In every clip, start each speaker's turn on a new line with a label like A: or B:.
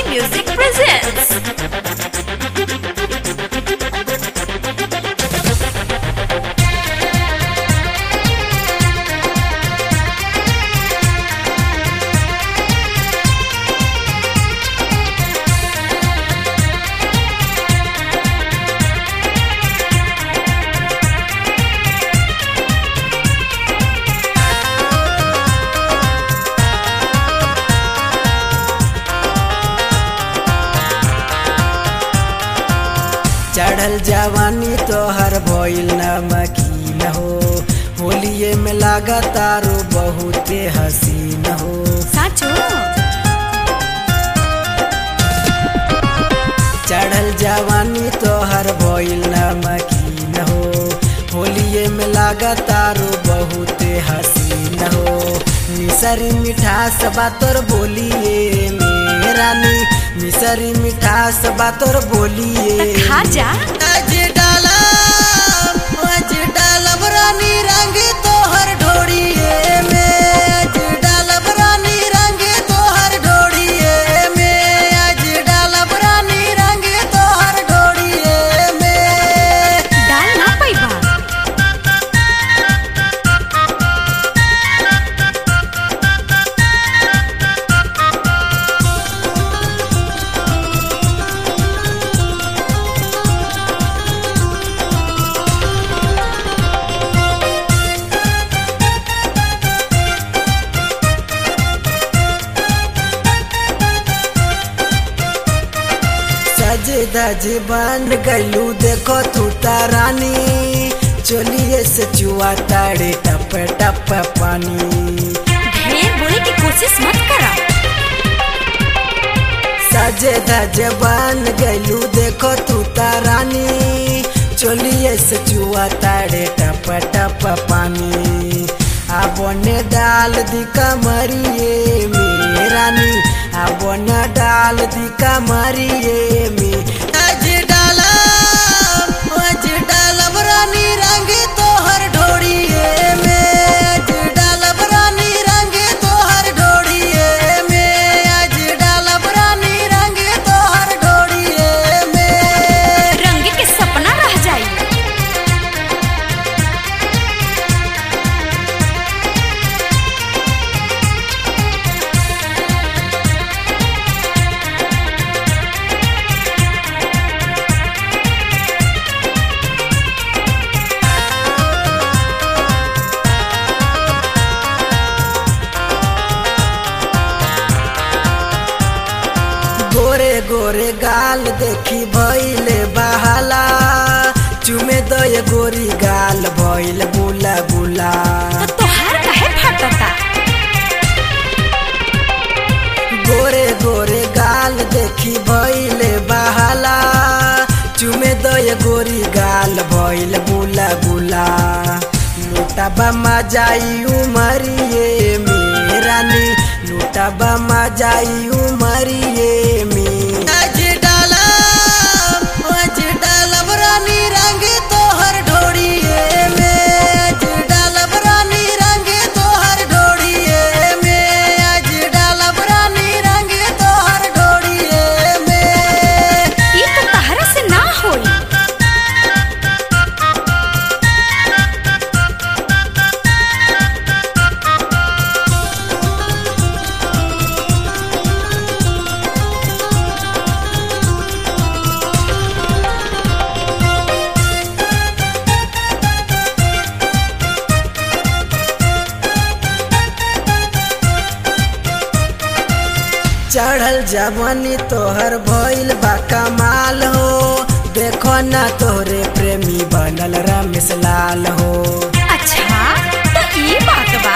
A: Music presents.
B: चढ़ल जवानी तोहर भइल नमकीन हो होलिये में लागा तारो बहुते हसीन हो
A: साचो
B: चढ़ल जवानी तोहर भइल नमकीन हो होलिये में लागा तारो बहुते हसीन हो मिसरी मिठास बातोर बोलिए मेरानी मिसरी मिठास बातोर बोलिए
A: खा जा
B: आज डालब आज डालब रानी रंग तोहर ढोड़िए में आज डालब रानी रंग तोहर ढोड़िए में आज डालब रानी रंग तोहर ढोड़िए में
A: डाल ना पैबा
B: सजे धजे बन गलू देखो तू रानी चोलिए से चुआ ताड़े टप टप पानी
A: ढेर बोले की कोशिश मत करा
B: सजे धजे बन गलू देखो तू रानी चोलिए से चुआ ताड़े टप टप पानी आबने डाल दी कमरिए मेरे रानी आबने डाल दी कमरिए में आज डाला आज डालब रानी रंग तोहर ढोड़िए में आज डालब रानी रंग तोहर ढोड़िए में आज डालब रानी रंग तोहर ढोड़िए में
A: रंग के सपना रह जाई
B: गोरे गोरे गाल देखी भइले बहाला चुमे दय गोरी गाल भइल बुला बुला
A: तो तोहार काहे फटता
B: गोरे गोरे गाल देखी भइले बहाला चुमे दय गोरी गाल भइल बुला बुला लुटाबा मजाई उमरिए मेरानी लुटाबा मजाई उमरिए में आज डाला आज डालब रानी रंग तोहर ढोड़िए में आज डालब रानी रंग तोहर ढोड़िए में आज डालब रानी रंग तोहर ढोड़िए में
A: ये तो तहरा से ना होई
B: चढ़ल जवानी तोहर भइल बा कमाल हो देखो ना तोहरे प्रेमी बनल रमेश लाल हो
A: अच्छा तो ये बात बा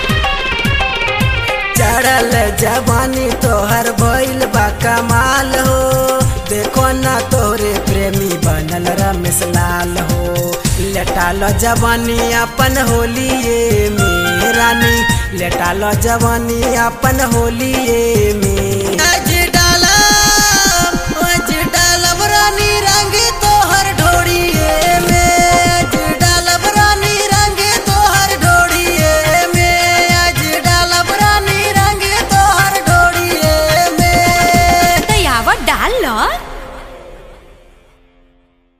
B: चढ़ल जवानी तोहर भइल बा कमाल हो देखो ना तोहरे प्रेमी बनल रमेश लाल हो लेटालो जवानी अपन होलिए में रानी लेटालो जवानी अपन होलिए में